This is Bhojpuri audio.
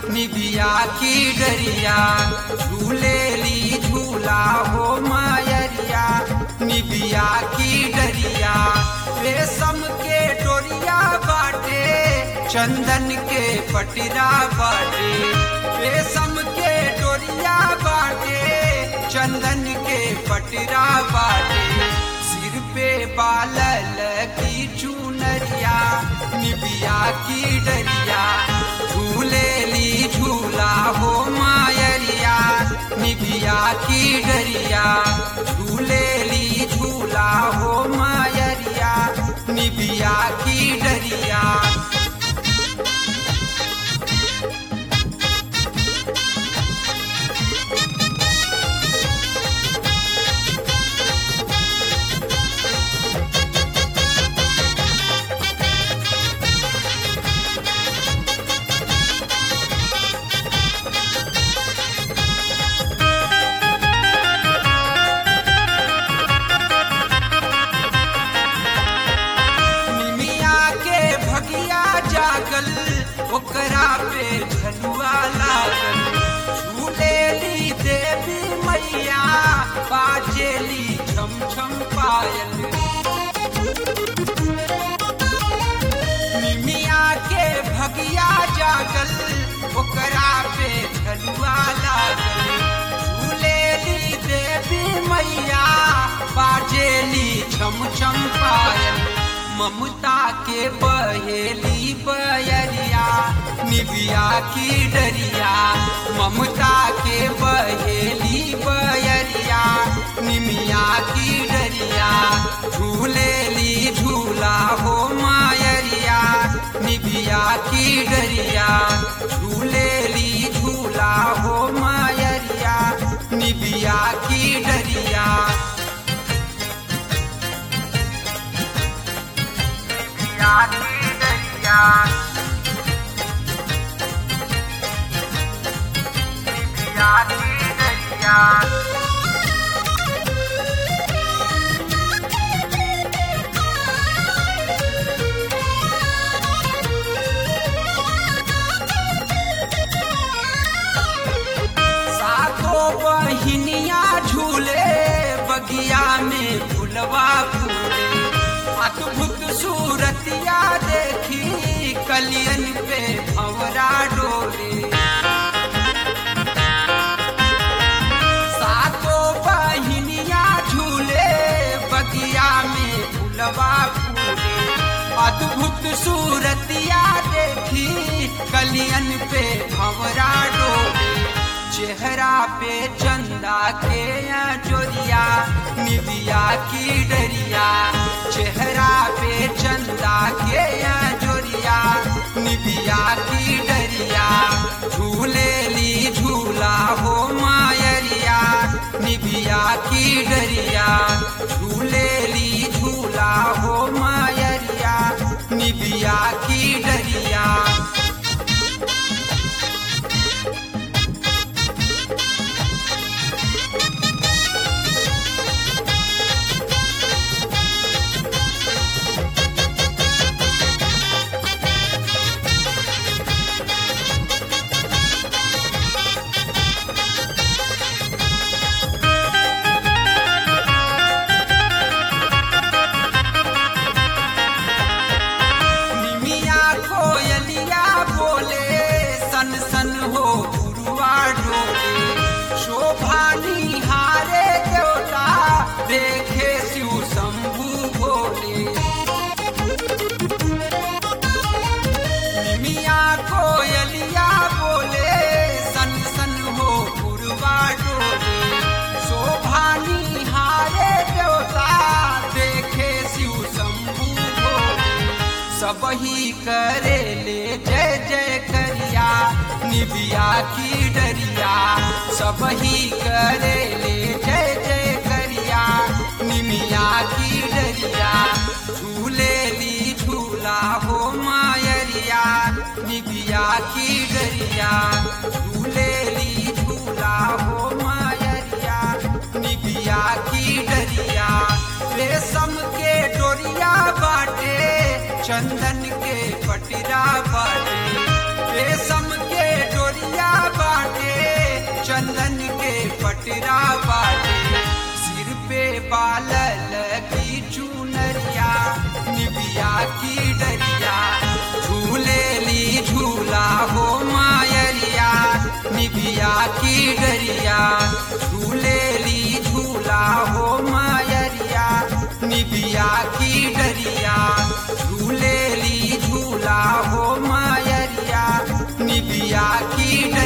निबिया की डरिया झूले ली झूला हो मायरिया निबिया की डरिया रेशम के डोरिया बाटे चंदन के पटरा बाटे रेशम के डोरिया बाटे चंदन के पटरा बाटे सिर पे बालल की चुनरिया निबिया की डरिया झूले ली झूला हो मायरिया निबिया की डरिया झूले ली झूला हो मायरिया निबिया की डरिया निमिया के भगिया जागल ओकरा पे झलुआ लागल झूले ली देवी मैया बाजेली छम छम पायल निमिया के भगिया जागल ओकरा पे झलुआ लागल झूले ली देवी मैया बाजेली छम छम पायल ममता के बहेली बयरिया निबिया की डरिया ममता के बहेली बयरिया निमिया की डरिया झूले ली झूला हो मायरिया निबिया की डरिया झूले ली झूला हो मायरिया निबिया की डरिया निबिया की डरिया निबिया की डरिया सातो बहिनिया झूले बगिया में फुलवा फूले अद्भुत सूरतिया देखी कलियन पे भंवरा डोले सातो बहिनिया झूले बगिया में फुलवा फूले अद्भुत सूरतिया देखी कलियन पे भंवरा डोले चेहरा पे चंदा के या जोरिया निबिया की डरिया चेहरा पे चंदा के या जोरिया निबिया की डरिया झूले ली झूला हो मायरिया निबिया की डरिया झूले ली झूला हो मायरिया निबिया की डरिया निमिया कोयलिया बोले सन सन हो गुरुआ डोले शोभा निहारे देवता देखे शिव शंभु भोले निमिया कोयलिया बोले सन सन हो गुरुआ डोले शोभा निहारे देवता देखे शिव शंभु भोले सबही करे ले जय जय करिया निबिया की डरिया सबही करे ले जय जय करिया निमिया की डरिया झूले ली झूला हो मायरिया निबिया की डरिया झूले ली झूला हो मायरिया निबिया की डरिया रेशम के डोरिया बाटे चंदन के पटरा बाटे रेशम के डोरिया निबिया की